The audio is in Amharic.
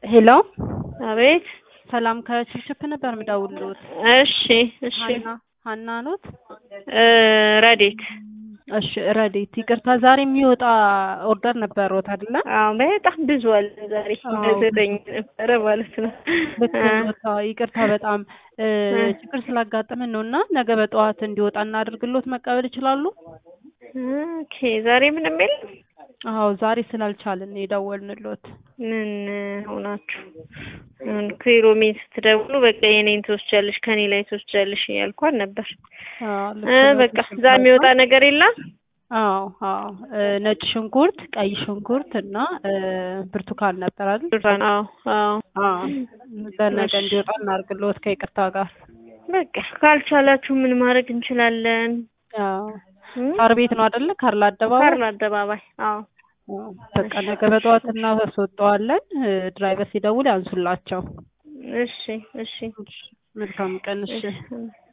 ሄሎ አቤት ሰላም ከችፕችፕ ነበር የምደውልልዎት። እሺ እሺ ሀና ሀና ኖት? እ ረዴት እሺ ረዴት፣ ይቅርታ ዛሬ የሚወጣ ኦርደር ነበረዎት አይደለ? አዎ በጣም ብዙ አለ ዛሬ አዎ። ዘጠኝ ነበረ ማለት ነው። ልክ ነዎት። አዎ፣ ይቅርታ በጣም እ ችግር ስላጋጠመን ነው እና ነገ በጠዋት እንዲወጣ እናድርግልዎት መቀበል ይችላሉ? ኦኬ ዛሬ ምንም የለም። አዎ ዛሬ ስላልቻልን ነው የደወልንልዎት። ምን ሆናችሁ? አሁን ኪሮሜን ስትደውሉ በቃ የኔን ትወስጃለሽ ከኔ ላይ ትወስጃለሽ እያልኳት ነበር። አዎ፣ ልክ እ ነዎት። በቃ እዛ የሚወጣ ነገር የለም። አዎ አዎ እ ነጭ ሽንኩርት፣ ቀይ ሽንኩርት እና እ ብርቱካን ነበር አይደል? ብርቱካን አዎ አዎ አዎ በነገ እሺ። እንዲወጣ እናድርግልዎት ከይቅርታ ጋር። በቃ ካልቻላችሁ ምን ማድረግ እንችላለን? አዎ እም? ሳር ቤት ነው አይደለ? ካርል አደባባይ። ካርል አደባባይ አዎ አዎ፣ በቃ ነገ በጠዋት እናስወጣዋለን። እ ድራይቨር ሲደውል ያንሱላቸው። እሺ እሺ መልካም ቀን። እሺ እሺ